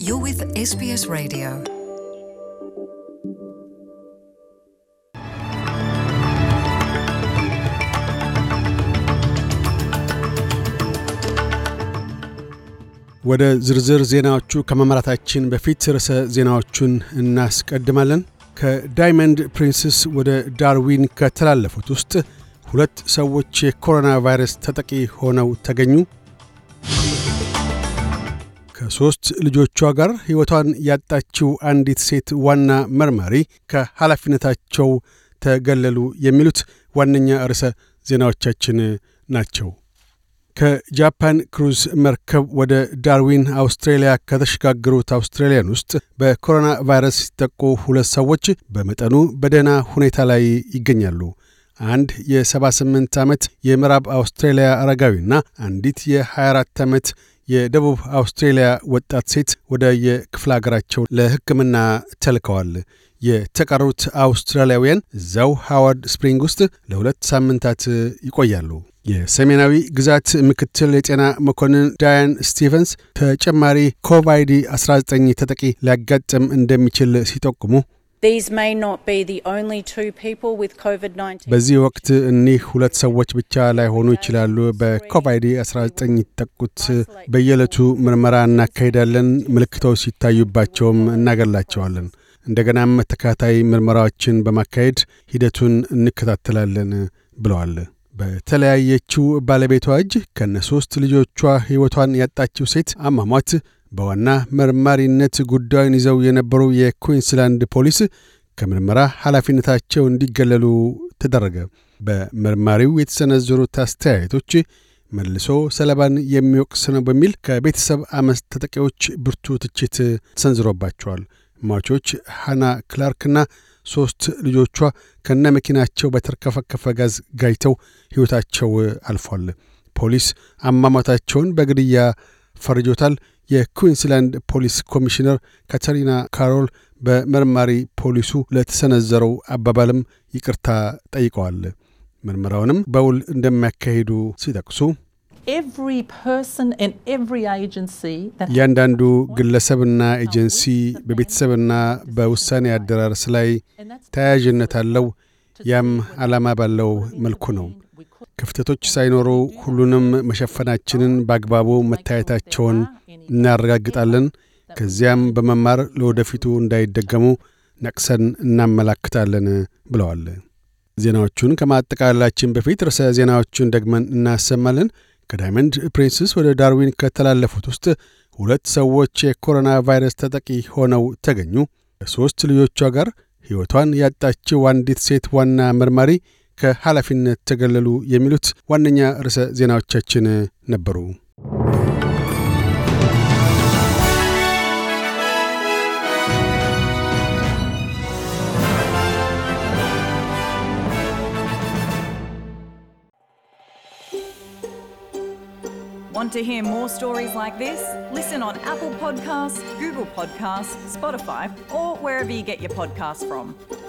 You're with SBS Radio. ወደ ዝርዝር ዜናዎቹ ከማምራታችን በፊት ርዕሰ ዜናዎቹን እናስቀድማለን። ከዳይመንድ ፕሪንስስ ወደ ዳርዊን ከተላለፉት ውስጥ ሁለት ሰዎች የኮሮና ቫይረስ ተጠቂ ሆነው ተገኙ። ከሦስት ልጆቿ ጋር ሕይወቷን ያጣችው አንዲት ሴት ዋና መርማሪ ከኃላፊነታቸው ተገለሉ። የሚሉት ዋነኛ ርዕሰ ዜናዎቻችን ናቸው። ከጃፓን ክሩዝ መርከብ ወደ ዳርዊን አውስትሬልያ ከተሸጋገሩት አውስትራሊያን ውስጥ በኮሮና ቫይረስ ሲጠቁ ሁለት ሰዎች በመጠኑ በደህና ሁኔታ ላይ ይገኛሉ። አንድ የ78 ዓመት የምዕራብ አውስትሬልያ አረጋዊና አንዲት የ24 ዓመት የደቡብ አውስትሬልያ ወጣት ሴት ወደ የክፍለ አገራቸው ለሕክምና ተልከዋል። የተቀሩት አውስትራሊያውያን እዛው ሃዋርድ ስፕሪንግ ውስጥ ለሁለት ሳምንታት ይቆያሉ። የሰሜናዊ ግዛት ምክትል የጤና መኮንን ዳያን ስቲቨንስ ተጨማሪ ኮቪድ 19 ተጠቂ ሊያጋጥም እንደሚችል ሲጠቁሙ These may not be the only two people with COVID 19. በዚህ ወቅት እኒህ ሁለት ሰዎች ብቻ ላይሆኑ ይችላሉ በኮቪድ-19 የተጠቁት። በየዕለቱ ምርመራ እናካሄዳለን፣ ምልክቶች ሲታዩባቸውም እናገላቸዋለን። እንደገናም ተከታታይ ምርመራዎችን በማካሄድ ሂደቱን እንከታተላለን ብለዋል። በተለያየችው ባለቤቷ እጅ ከነ ሦስት ልጆቿ ሕይወቷን ያጣችው ሴት አሟሟት በዋና መርማሪነት ጉዳዩን ይዘው የነበሩ የኩዊንስላንድ ፖሊስ ከምርመራ ኃላፊነታቸው እንዲገለሉ ተደረገ። በመርማሪው የተሰነዘሩት አስተያየቶች መልሶ ሰለባን የሚወቅስ ነው በሚል ከቤተሰብ አመፅ ተጠቂዎች ብርቱ ትችት ተሰንዝሮባቸዋል። ሟቾች ሃና ክላርክና ሦስት ልጆቿ ከነ መኪናቸው በተርከፈከፈ ጋዝ ጋይተው ሕይወታቸው አልፏል። ፖሊስ አሟሟታቸውን በግድያ ፈርጆታል። የኩዊንስላንድ ፖሊስ ኮሚሽነር ካተሪና ካሮል በመርማሪ ፖሊሱ ለተሰነዘረው አባባልም ይቅርታ ጠይቀዋል። ምርመራውንም በውል እንደሚያካሂዱ ሲጠቅሱ every person and every agency that እያንዳንዱ ግለሰብና ኤጀንሲ በቤተሰብና በውሳኔ አደራረስ ላይ ተያያዥነት አለው። ያም ዓላማ ባለው መልኩ ነው። ክፍተቶች ሳይኖሩ ሁሉንም መሸፈናችንን በአግባቡ መታየታቸውን እናረጋግጣለን። ከዚያም በመማር ለወደፊቱ እንዳይደገሙ ነቅሰን እናመላክታለን ብለዋል። ዜናዎቹን ከማጠቃለላችን በፊት ርዕሰ ዜናዎቹን ደግመን እናሰማለን። ከዳይመንድ ፕሪንስስ ወደ ዳርዊን ከተላለፉት ውስጥ ሁለት ሰዎች የኮሮና ቫይረስ ተጠቂ ሆነው ተገኙ። ከሦስት ልጆቿ ጋር ሕይወቷን ያጣችው አንዲት ሴት ዋና መርማሪ ከኃላፊነት ተገለሉ። የሚሉት ዋነኛ ርዕሰ ዜናዎቻችን ነበሩ። Want to hear more stories like this? Listen on Apple Podcasts, Google Podcasts, Spotify, or wherever you get your podcasts from.